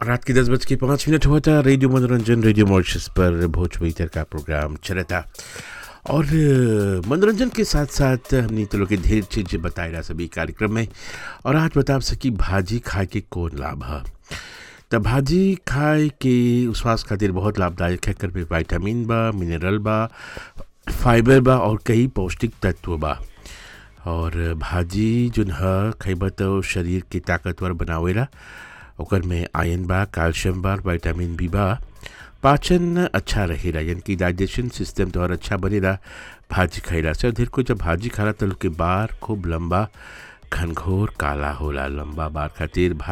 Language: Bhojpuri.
रात के दस बज के पाँच मिनट हुआ था रेडियो मनोरंजन रेडियो मॉरिशस पर भोजपुरी तर का प्रोग्राम चला था और अ, मनोरंजन के साथ साथ हमने तो लोग के ढेर चीज बताए रहा सभी कार्यक्रम में और आज बता सकी भाजी खाए के कौन लाभ है त भाजी खाए के स्वास्थ्य खातिर बहुत लाभदायक है कर में विटामिन बा मिनरल बा फाइबर बा और कई पौष्टिक तत्व बा और भाजी जोन ह खइबा तो शरीर के ताकतवर बनावेला ओकर में आयरन बा कैल्शियम बा विटामिन बी बा पाचन अच्छा रहेला यानी कि डाइजेशन सिस्टम तोहर अच्छा बनेला भाजी खइला से ढेर को जब भाजी खाला तो लोग के बार खूब लंबा घनघोर काला होला लंबा बार खातिर भा